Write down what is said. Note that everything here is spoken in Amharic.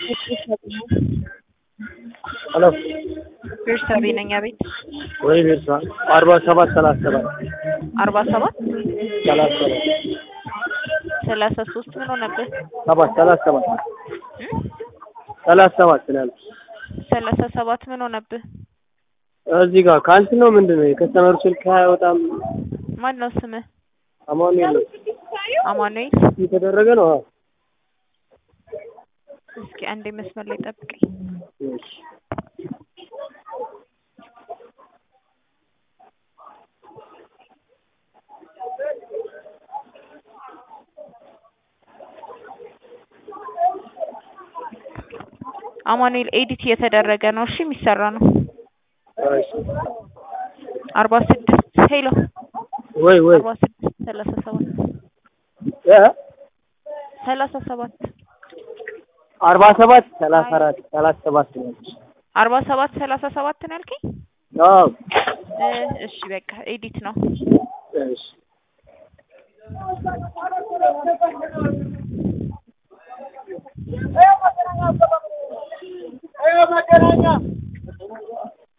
ሄሎ ቤርሳቤ ነኝ። አቤት ወይ ቤርሳ አርባ ሰባት ሰላሳ ሰባት አርባ ሰባት ሰላሳ ሰባት ሰላሳ ሶስት ምን ሆነብህ? ሰባት ሰላሳ ሰባት ሰላሳ ሰባት ስላለ ሰላሳ ሰባት ምን ሆነብህ? እዚህ ጋር ካንስል ነው ምንድን ነው የከስተመሩ ስልክ አይወጣም። ማን ነው ስምህ? አማኑኤል ነው አማኑኤል። የተደረገ ነው። አዎ እስኪ አንዴ መስመር ላይ ጠብቀኝ። እሺ አማኑኤል ኤዲት እየተደረገ ነው። እሺ የሚሰራ ነው። እሺ አርባ ስድስት ሄሎ ወይ ወይ አርባ ስድስት ሰላሳ ሰባት እ ሰላሳ ሰባት አርባ ሰባት ሰላሳ አራት ሰላሳ ሰባት ነው። አርባ ሰባት ሰላሳ ሰባት ነው ያልከኝ? አዎ እ እሺ በቃ ኤዲት ነው። እሺ መገናኛ